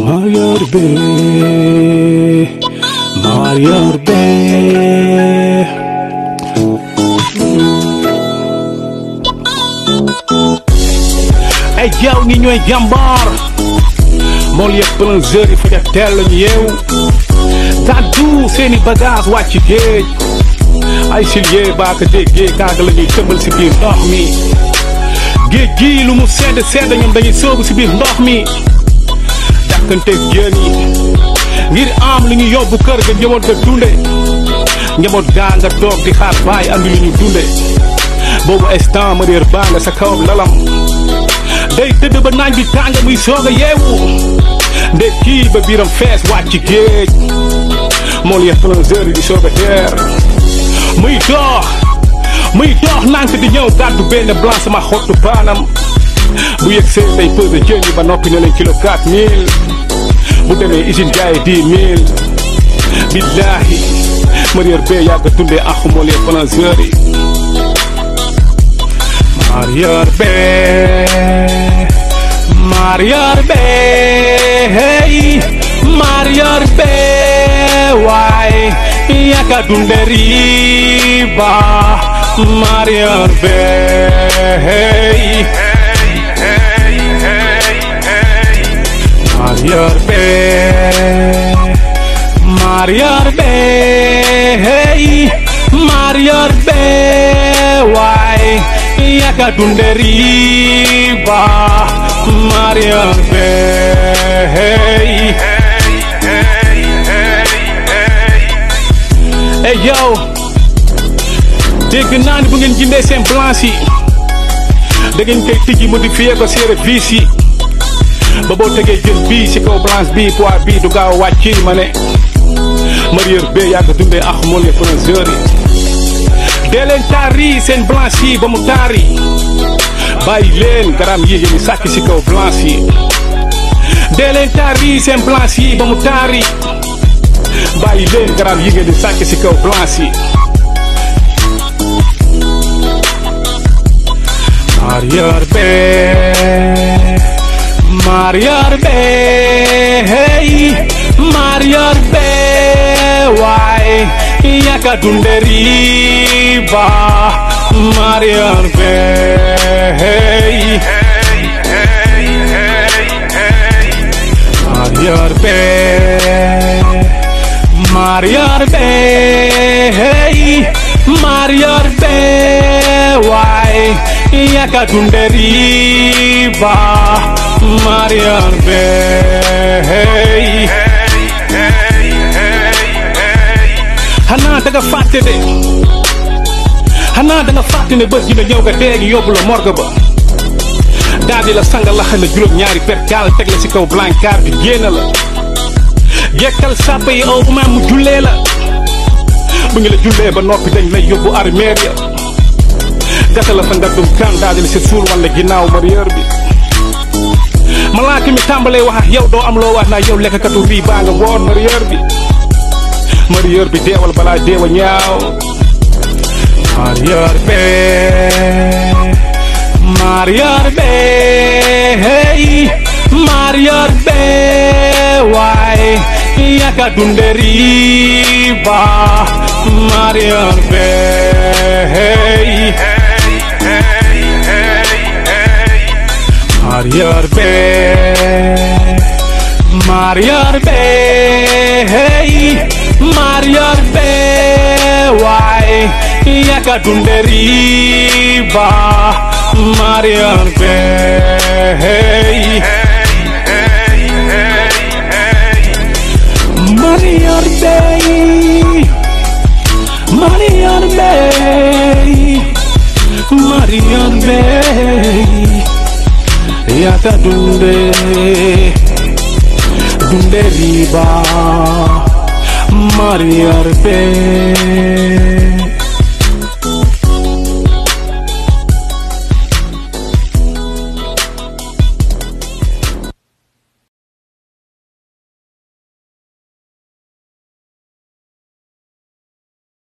Marior be Marior be ay jaaw ñi ñooy jàmbaar mool yëpp plongeur yi faja teel lañu yeew gàddu seeni bagage wàcc géej ay silier baaka déggee kaaga la ñuy tëmbal si biir ndox mi géej gii lu mu sedd sedd ñoom dañuy soobu si biir ndox mi dàkkanteeg jën yi ngir am lu ñu yóbbu kër ga njaboot ga dunde njaboot gaa nga toog di xaar baay andi lu ñu dunde boobu instant ma réer baa nga sa kawam lalam day tëdd ba naaj bi tàng muy soog a yeewu ndekki ba biiram fees wàcc géej mool ya plongeur yi di soog a teer muy dox muy dox nànk di ñëw gàddu benn blanc sama xottu baanam bu yëg seen day pesé jën yi ba noppi ne leen kilo 4000 bu demee usine jaay 10 000 billaahi marieur bee yàgg dundee ak mool ya plongeur yi marieur bee marieur bee hey marieur bee waay yaka dunde riba marieur bee hey marieur bee marieur bee hey marieur bee waay yaka dunde riba marieur bee hey hey yow dégg naa ni bu ngeen jëndee seen blanche yi da ngeen koy tijji modifié ko séeré vis yi ba boo tegee jën bii si kaw blanche bii poids bii du gaaw a wàcc ma ne marieur bee yàgg dundee ak mool ya plongeur yi dee leen taari seen blanche yi ba mu taari bàyyi leen garam yi ngeen di sàcc si kaw blanche yi dee leen taari seen blanche yi ba mu taari bàyyi leen garam yi ngeen di sàcc si kaw blanche yi marieur bee marieur bee hey marieur bee waay yaka dunde riba marieur bee hey marieur bee marieur bee hey marieur bee waay yaka dunde riba marieur bee hey xanaa da nga fàtte de xanaa da nga fàtte ne bés dina ñëw nga déegi yóbbu la morgue ba daal di la sanga laxa la juróom ñaari perkaal teg la si kaw blancar bi génn la jekkal sàppa yi aw imaam mu jullee la bu ñu la jullee ba noppi dañ lay yóbbu armeer ya gasa la sa ngaddum kan daal di la si suul walla ginnaaw marieur bi malaaka mi tàmbalee wax ak yow doo am loo wax naa yow lekkatu bii baa nga woon marieur bi marieur bi deewal balaa deewa ñaaw marieur bee marieur bee hey marieur bee waay yaka dunde riba marieur bee hey marieur bee marieur bee hey marieur bee waay yaka dunde riba marieur bee hey marieur bee marieur bee marieur bee yaka dunde dunde riba marieur bee